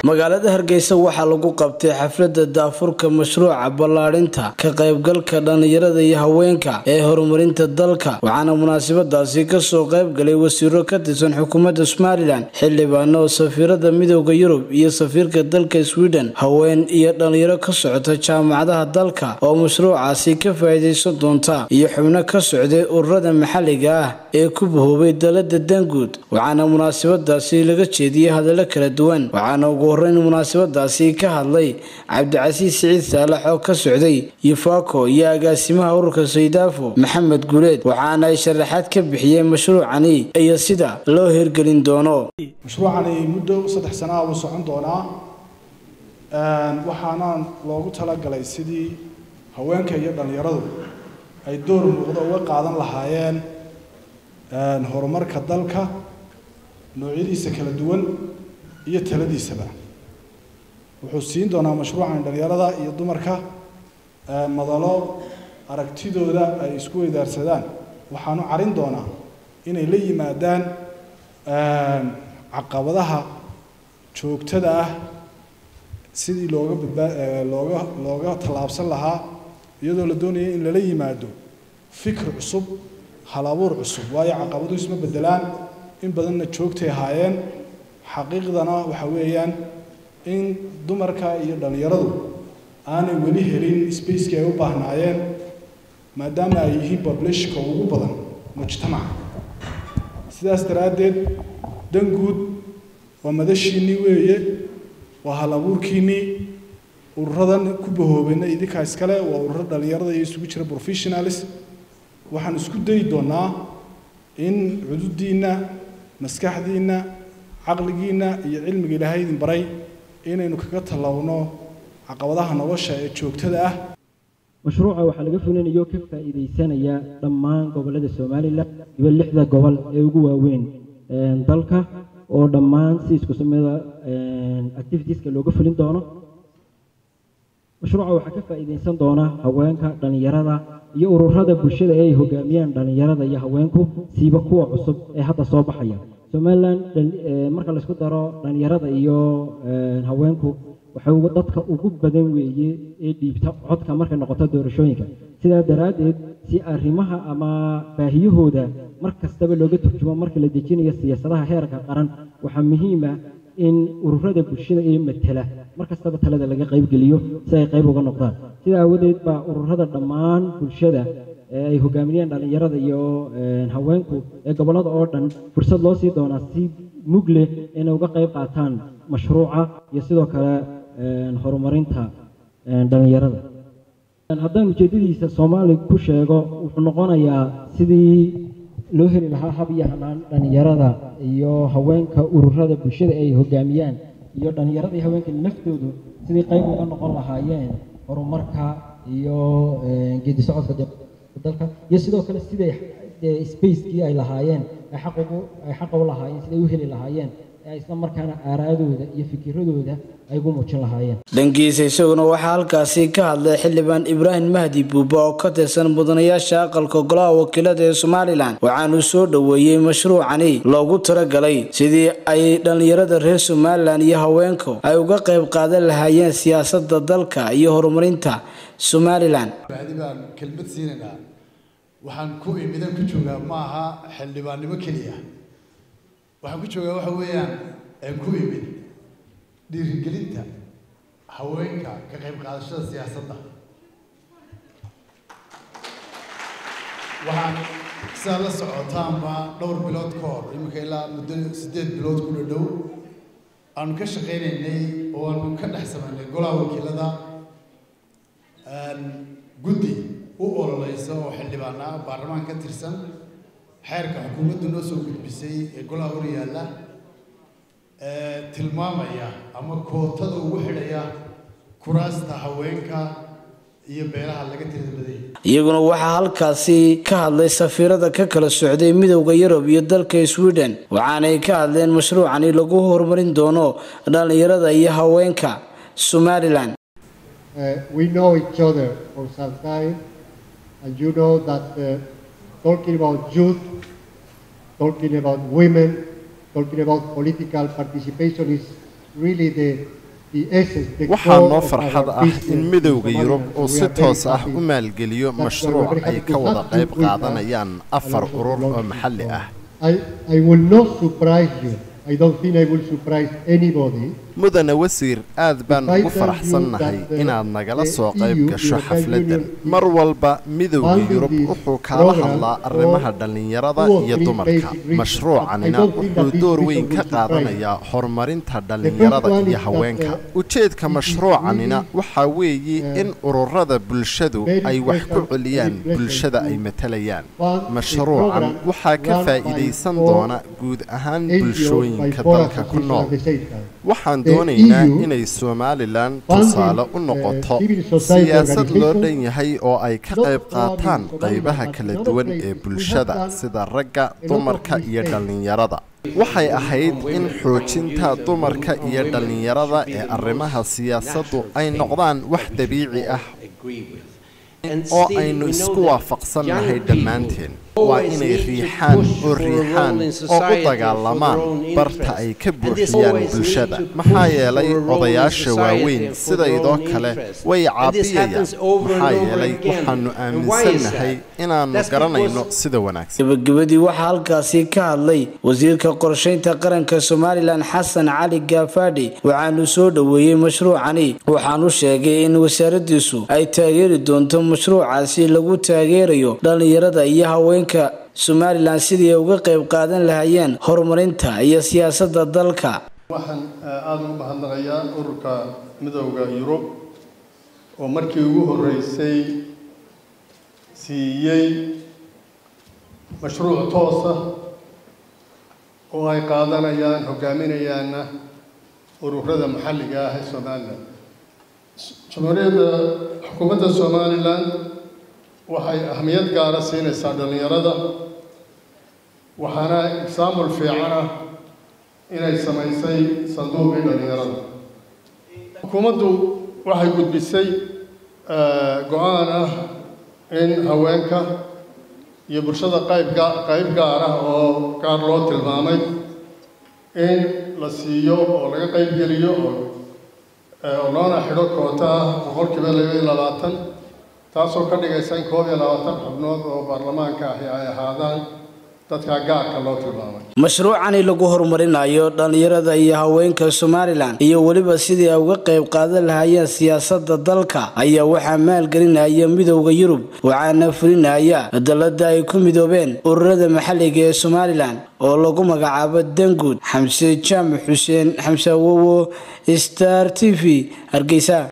magaalada hargeysa waxaa lagu qabtay xafladda daafurka mashruuca ballaadhinta ka qaybgalka dhallinyarada iyo haweenka ee horumarinta dalka waxaana munaasabadaasi kasoo qaybgalay wasiiro ka tirsan xukuumadda somalilan xildhibaano oo safiirada midooda yurub iyo safiirka dalka sweden haween iyo dhallinyaro ka socota jaamacadaha dalka oo mashruucaasi ka faa'iidaysan doonta iyo xubno ka socday ururada maxalliga ah ee ku bahoobay dalada danguud waxaana munaasabadaasi laga jeediyey hadallo kala duwan waxaana ugu horeyn munaasabadaasi ka hadlay cabdicasiis siciid saalax oo ka socday yufaako iyo agaasimaha ururka saydaafo maxamed guuleed waxaana ay sharaxaad ka bixiyeen mashruucani iyo sida loo hirgelin doono mashruucani muddo saddex sana ah wuu socon doonaa waxaana loogu talagalay sidii haweenka iyo dhallinyaradu ay door muuqda uga qaadan lahaayeen horumarka dalka noocyadiisa kala duwan iyo taladiisaba wuxuu siin doonaa mashruucan dhallinyarada iyo dumarka madalo aragtidooda ay isku weydaarsadaan waxaanu carin doonaa inay la yimaadaan caqabadaha joogtada ah sidii looga badbaa looga looga tallaabsan lahaa iyadoo la doonaya in lala yimaado fikr cusub hal abuur cusub waayo caqabaduhu isma bedelaan in badanna joogtay ahaayeen xaqiiqdana waxa weeyaan in dumarka iyo dhallinyaradu aanay weli helin spacekii ay u baahnaayeen maadaama ay yihiin populationka ugu badan mujtamaca sidaas daraaddeed dan guud waa madashiinnii weeye waa hal abuurkiinnii ururadan ku bahoobayna idinkaa iskale waa ururo dhallinyarada iyo isugu jira professionalis waxaan isku dayi doonaa in cududdiinna maskaxdiinna caqligiinna iyo cilmiga ilaahay idin baray inaynu kaga tallawno caqabadaha nolosha ee joogtada ah mashruuca waxaa laga fulinayo ka faa'iidaysanaya dhammaan gobollada somalilan iyo lixda gobol ee ugu waaweyn dalka oo dhammaan si isku samida activitieska looga fulin doono mashruuca waxaa ka faa'iidaysan doona haweenka dhallinyarada iyo ururada bulshada ee ay hogaamiyaan dhallinyarada iyo haweenku siiba kuwa cusub ee hadda soo baxaya somalilan marka laysku daro dhallinyarada iyo haweenku waxay dadka ugu badan weeye ee dhiibta codka markay noqoto doorashooyinka sidaa daraaddeed si arrimaha ama baahiyahooda mar kastaba looga turjumo marka la dejinayo siyaasadaha heerka qaran waxaa muhiim ah in ururada bulshada ee matala mar kastaba talada laga qaybgeliyo si ay qayb uga noqdaan sidaa aawadeed baa ururada dhammaan bulshada ee ay hogaaminayaan dhallinyarada iyo haweenku ee gobollada oo dhan fursad loo sii doonaa si mug leh inay uga qayb qaataan mashruuca iyo sidoo kale horumarinta dhallinyarada haddaan ujeeddadiisa soomaali ku sheego wuxuu noqonayaa sidii loo heli lahaa hab iyo hanaan dhallinyarada iyo haweenka ururada bulshada ay hogaamiyaan iyo dhallinyarada iyo haweenka naftoodu sidii qayb uga noqon lahaayeen horumarka iyo geedi socodka dalka iyo sidoo kale siday spacekii ay lahaayeen ay xaq ugu ay xaqa u lahaayeen siday u heli lahaayeen ee isla markaana aaraadooda iyo fikiradooda ay ugu muujin lahaayeen dhankiisa isaguna waxaa halkaasi ka hadlay xildhibaan ibraahim mahdi buuba oo ka tirsan mudanayaasha aqalka golaha wakiilada ee somalilan waxaanuu soo dhoweeyey mashruucani loogu talagalay sidii ay dhallinyarada reer somalilan iyo haweenku ay uga qayb qaadan lahaayeen siyaasadda dalka iyo horumarinta somalilan baan kelmad siinaynaa waxaan ku imidan ku joogaa ma aha xildhibaannimo keliya waxaan ku joogaa waxa weeyaan aan ku imid dhiirigelinta haweenka ka qayb qaadashada siyaasadda waxaan sidaa la socotaanba dhowr bilood ka hor iminka ilaa muddo siddeed bilood ku dhadhow aanu ka shaqaynaynay oo aanu ka dhex samaynay golaha wakiilada guddi u ololeysa oo xildhibaan ah baarlamaan ka tirsan xeerka xukuumaddu noo soo gudbisay ee golaha hor yaalla tilmaamaya ama kootada ugu xidhaya kuraasta haweenka iyo beelaha laga tirada badaya iyaguna waxaa halkaasi ka hadlay safiirada ka kala socday midowda yurub iyo dalka sweden waxaanay ka hadleen mashruucani lagu horumarin doono dhallinyarada iyo haweenka somalilan Uh, we know each other for some time, and you know that uh, talking about youth, talking about women, talking about political participation is really the the essence, the waxaa core noo of farxad our ah in business midowda in yurub Somaliland. uu We si are very toos ah happy u maalgeliyo that we are mashruuc very ay happy ka to wada have qayb you with us qaadanayaan afar along- urur oo along maxalli the ah I, I will not surprise you. I don't think I will surprise anybody. mudane wasiir aad baan If I ugu tell you faraxsannahay that the- inaad nagala the soo qayb EU, gasho European xafladdan Union, is mar walba midowda funding yurub this wuxuu kaala program hadlaa for arrimaha dhallinyarada two or iyo three dumarka basic reasons. mashruucanina I don't think that wuxuu this door reason weyn will ka surprise qaadanayaa horumarinta dhallinyarada one iyo is that, haweenka uh, ujeedka it is mashruucanina really, waxaa weeye uh, in ururada bulshadu very ay wax ku pleasant- celiyaan very pleasant bulshada ay to matalayaan fund a mashruucan program waxaa ka run by faa'iidaysan four doona guud ahaan NGOs by bulshooyinka four dalka ku associations nool at the same time. waxaan The doonaynaa EU inay somalilan funding, tusaale u uh, noqoto civil society siyaasad loo organizations, dhan yahay oo ay ka not qayb only qaataan Somaliland, qaybaha but kala in other duwan places. ee We bulshada have done sida ragga of dumarka iyo mistakes. dhallinyarada waxay ahayd in xoojinta dumarka iyo dhallinyarada ee arrimaha siyaasaddu ay noqdaan wax dabiici ah oo aynu isku waafaqsannahay dhammaanteen waa inay riixaan oo riixaan oo u dagaalamaan barta ay ka buuxiyaan bulshada maxaa yeelay odayaasha waaweyn sidaydoo kale way caabiyayaan maxaa yeelay waxaannu aaminsannahay inaannu garanayno sida wanaagsan gabagabadii waxaa halkaasi ka hadlay wasiirka qorshaynta qaranka somalilan xasan cali gaafaadhi waxaanu soo dhoweeyey mashruucani waxaanu sheegay in wasaaradiisu ay taageeri doonto mashruucaasi lagu taageerayo dhallinyarada iyo haweenka somalilan sidii ay uga qayb qaadan lahaayeen horumarinta iyo siyaasadda dalka waxaan aada ugu mahadnaqayaa ururka midowda yurub oo markii ugu horreysay siiyey mashruuc toosa oo ay qaadanayaan hogaaminayaana ururada maxalliga ah ee somalilan jamhuuriyadda xukuumadda somalilan waxay ahmiyad gaara siinaysaa dhallinyarada waxaana exaamul fiican ah inay samaysay sanduuqii dhallinyarada xukuumaddu waxay gudbisay go-aan ah in haweenka iyo bulshada qaybga qayb gaar ah oo gaar loo tilmaamay in la siiyo oo laga qayb geliyo oo loona xidho koota ah boqolkiiba laba iyo labaatan taasoo ka dhigaysa in koob iyo labaatan xubnood oo baarlamaanka ahi ay ahaadaan dadka gaarka loo tilmaamay mashruucani lagu horumarinayo dhallinyarada iyo haweenka somalilan iyo weliba sidii ay uga qayb qaadan lahaayeen siyaasadda dalka ayaa waxaa maalgelinaya midowda yurub waxaana fulinaya dalada ay ku midoobeen ururada maxalliga ee somalilan oo lagu magacaabo danguud xamse jaamac xuseen xamse awowo star t v hargeysa